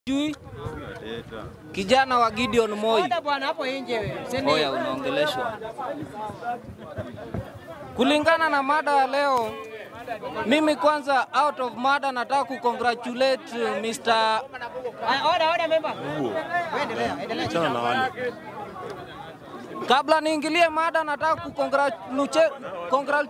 Chui, kijana wa Gideon Moi. Oda bwana hapo nje wewe. Sende. Oya, unaongeleshwa. Kulingana na mada ya leo, mimi kwanza out of mada nataka kucongratulate Mr. Aya, Oda oda member. Wewe endelea, endelea. Achana na wale. Kabla niingilie mada, nataka kucongratulate congrat,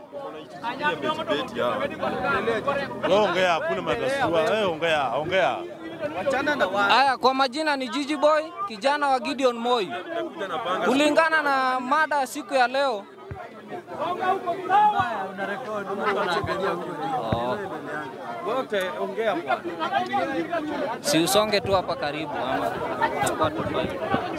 Wewe ongea, hakuna matasua. Wewe ongea, ongea. Aya, kwa majina ni Gigi Boy, kijana wa Gideon Moi. Kulingana na mada ya siku ya leo, Oh. si usonge tu hapa karibu ama itakuwa tofauti.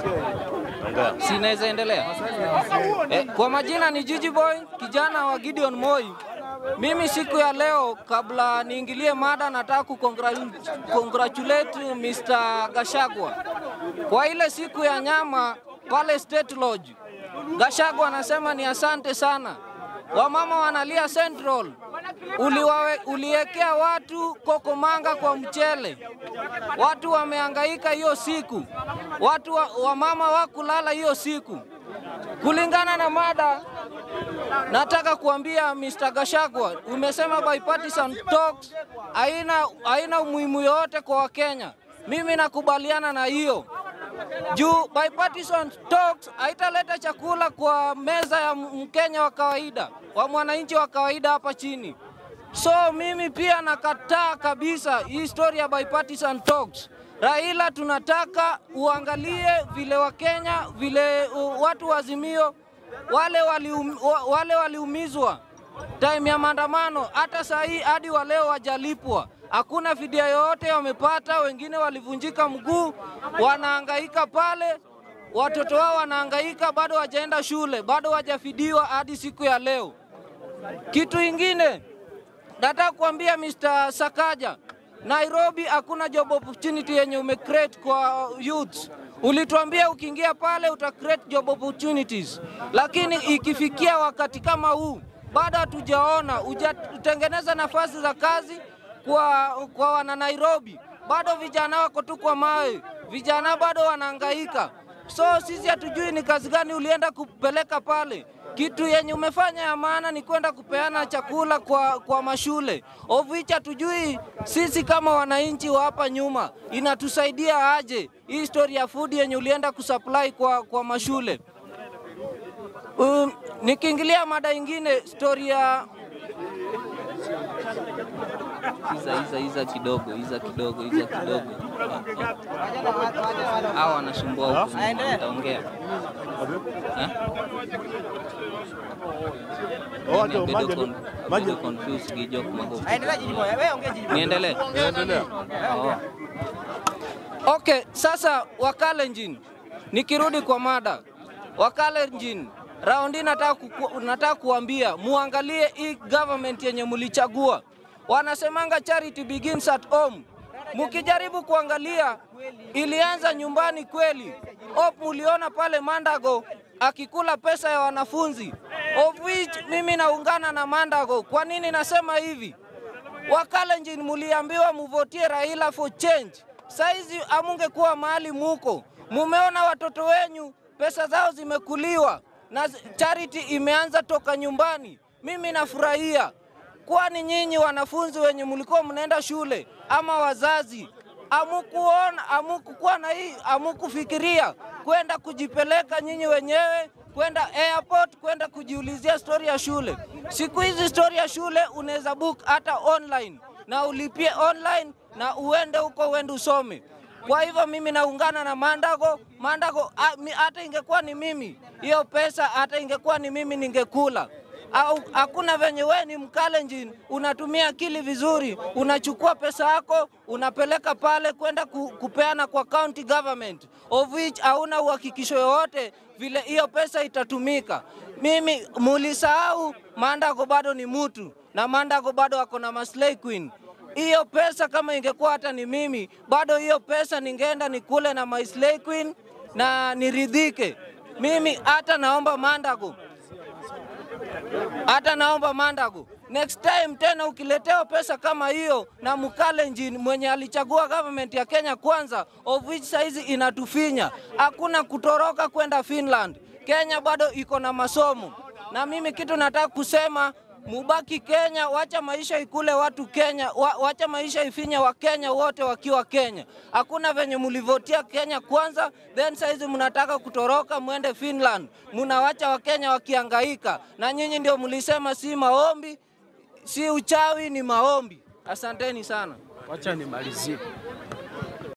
Ongea. Si naweza endelea? Eh, kwa majina ni Gigi Boy, kijana wa Gideon Moi. Mimi siku ya leo, kabla niingilie mada, nataka kucongratulate Mr. Gashagwa kwa ile siku ya nyama pale State Lodge. Gashagwa anasema ni asante sana. Wamama wanalia Central, uliwawe, uliwekea watu kokomanga kwa mchele, watu wamehangaika hiyo siku, watu wa, wamama wakulala hiyo siku. Kulingana na mada, nataka kuambia Mr. Gashagwa, umesema bipartisan talks haina haina umuhimu yoyote kwa Wakenya. Mimi nakubaliana na hiyo juu bipartisan talks haitaleta chakula kwa meza ya Mkenya wa kawaida, wa mwananchi wa kawaida hapa chini. So mimi pia nakataa kabisa hii story ya bipartisan talks. Raila, tunataka uangalie vile Wakenya vile uh, watu wa Azimio wale walium, wa- wale waliumizwa time ya maandamano, hata saa hii hadi wa leo wajalipwa, hakuna fidia yoyote wamepata. Wengine walivunjika mguu, wanahangaika pale, watoto wao wanahangaika, bado wajaenda shule, bado wajafidiwa hadi siku ya leo. Kitu ingine nataka kuambia Mr. Sakaja, Nairobi hakuna job opportunity yenye umecreate kwa youth. Ulituambia ukiingia pale uta create job opportunities, lakini ikifikia wakati kama huu bado hatujaona hujatengeneza nafasi za kazi kwa, kwa wana Nairobi. Bado vijana wako tu kwa mawe, vijana bado wanahangaika. So sisi hatujui ni kazi gani ulienda kupeleka pale. Kitu yenye umefanya ya maana ni kwenda kupeana chakula kwa, kwa mashule of which hatujui sisi kama wananchi wa hapa nyuma inatusaidia aje hii story ya food yenye ulienda kusupply kwa, kwa mashule. Um, nikiingilia mada ingine story ya iza iza iza kidogo iza kidogo iza kidogo hao wanasumbua huko, nitaongea Eh? Waje, Mimi maji, bado con- maji. bado confused Gijok Magofu. Aya, Endelea Jiji Boy. Wewe ongea Jiji Boy. Niendelee? Endelea. Oh. Okay, sasa Wakalenjin, nikirudi kwa mada Wakalenjin, raundi nataka, kuku, nataka kuambia muangalie hii government yenye mulichagua. Wanasemanga charity begins at home. Mukijaribu kuangalia, ilianza nyumbani kweli. Hope muliona pale Mandago akikula pesa ya wanafunzi, of which mimi naungana na Mandago. Kwa nini nasema hivi? Wakalenjin muliambiwa muvotie Raila for change. Saizi amungekuwa mahali muko, mumeona watoto wenyu pesa zao zimekuliwa na zi- charity imeanza toka nyumbani. Mimi nafurahia, kwani nyinyi wanafunzi wenye mlikuwa mnaenda shule ama wazazi amukuona amukukuwa na hii amukufikiria kwenda kujipeleka nyinyi wenyewe kwenda airport kwenda kujiulizia stori ya shule. Siku hizi stori ya shule unaweza book hata online na ulipie online na uende huko uende usome. Kwa hivyo mimi naungana na Mandago. Mandago a- mi- hata ingekuwa ni mimi hiyo pesa, hata ingekuwa ni mimi ningekula au hakuna venye wewe ni Mkalenjin unatumia akili vizuri, unachukua pesa yako unapeleka pale kwenda ku, kupeana kwa county government of which hauna uhakikisho yoyote vile hiyo pesa itatumika. Mimi mulisahau Mandago bado ni mtu na Mandago bado ako na maslay queen. Hiyo pesa kama ingekuwa hata ni mimi, bado hiyo pesa ningeenda nikule na my slay queen na niridhike. Mimi hata naomba Mandago Hata naomba Mandago, next time tena ukiletewa pesa kama hiyo na Mkalenjin mwenye alichagua government ya Kenya kwanza, of which saizi inatufinya, hakuna kutoroka kwenda Finland. Kenya bado iko na masomo, na mimi kitu nataka kusema mubaki Kenya, wacha maisha ikule watu Kenya, wa, wacha maisha ifinye wa Kenya wote wakiwa Kenya. Hakuna venye mulivotia Kenya kwanza, then saizi mnataka kutoroka mwende Finland, munawacha Wakenya wakiangaika, na nyinyi ndio mlisema si maombi, si uchawi, ni maombi. Asanteni sana. Wacha nimalizie.